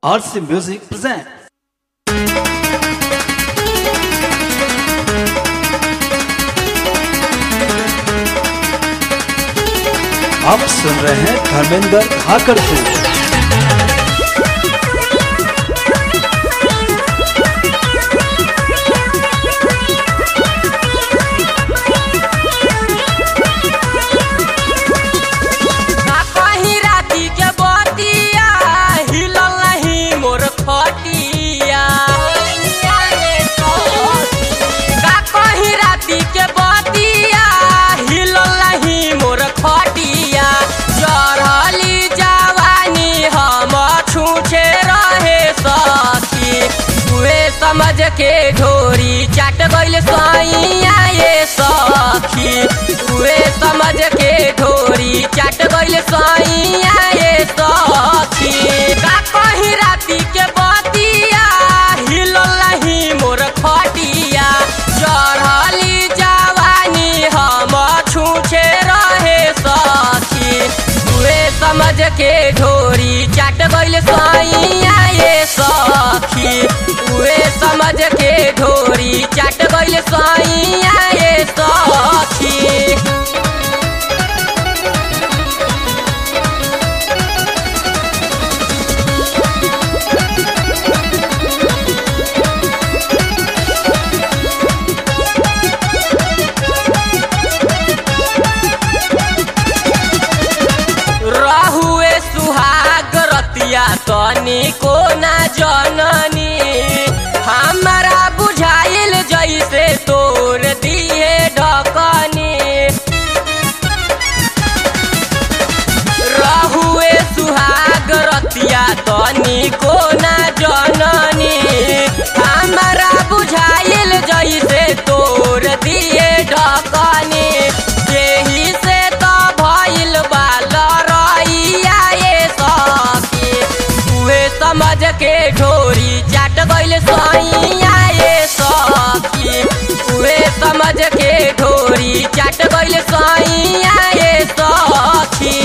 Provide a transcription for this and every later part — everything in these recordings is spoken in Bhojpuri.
RC Music present. आप सुन रहे हैं धर्मेंद्र धाकर को का कहीं राती के बतिया हिलल नहीं मोर खटिया का कहीं राती के बतिया हिलल नहीं मोर खटिया चढ़ली जवानी हम छूछे रहे सखी तुए समझ के ढोरी चाट गइल सैया ये सखी तुए समझ के ढोरी चाट गइल सैया ये सखी का कहीं राती के बतिया हिलल नहीं मोर खटिया चढ़ली जवानी हम छूछे रहे सखी तुए समझ के ढोरी चाट गइल सैया ये सखी तुए समझ के ढोरी चाट गइल सैया ये सखी रहुए सुहाग रतिया तनी को ना जननी हमारा बुझाइल जैसे तोर दिए ढकनी रहुए सुहाग रतिया तनी को ना जननी हमारा बुझाइल जैसे तोर दिए ढकनी यही से तो भइल बाल रइया ये सखी उहे समझ के ढोरी चाट गइल सैया ये सखी उहे समझ के ढोरी चाट गइल सैया ये सखी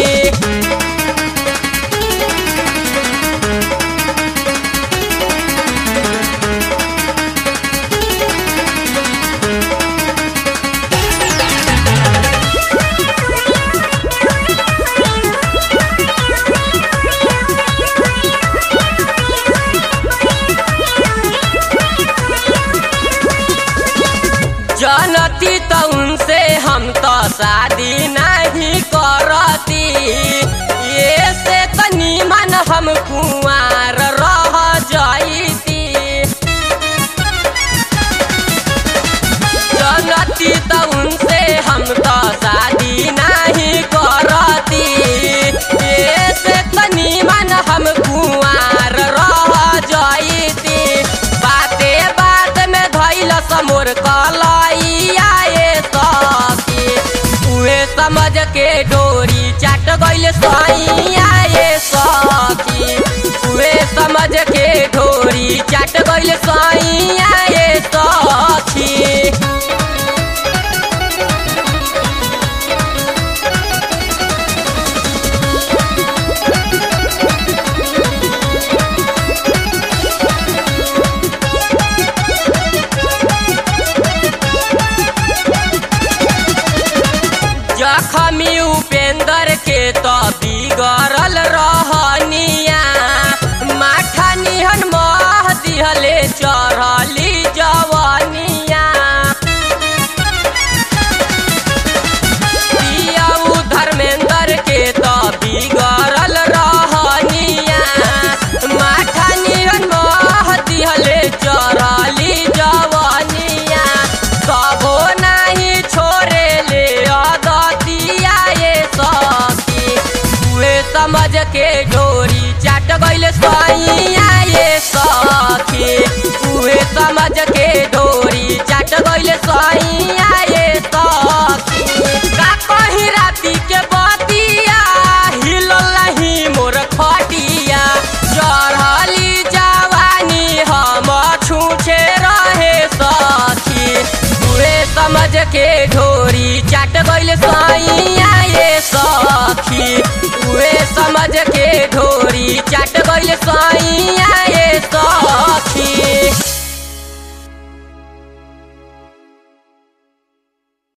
जनती तो उनसे हम तो शादी नहीं करती ये से तनी मन हम कुंवार रह जाईती जनती तो उनसे हम तो शादी नहीं करती ये से तनी मन हम कुंवार रह जाईती बाते बात में धैल समोर कलैया ये सखी उहे समझ के डोरी चाट गइल सैया ये सखी उहे समझ के ढोरी चाट गइल सैया ये सखी जखमी उपेंद्र के तो बिगड़ल रहनिया माठा निहन मह दिहले चढ़ली जवनिया पियाऊ धर्मेंद्र के तो बिगड़ल रहनिया माठा निहन मह दिहले चढ़ली जवनिया कबो नाही छोरे ले अदतिया ये सखी उहे समझ के ढोरी चाट गइल सैया ये सखी उहे समझ के ढोरी चाट गइल सैया ये सखी का कहीं राती के बतिया हिलल नहीं मोर खटिया चढ़ली जवानी हम छूछे रहे सखी उहे समझ के ढोरी चाट गइल सैया ये सखी उहे समझ के ढोरी चाट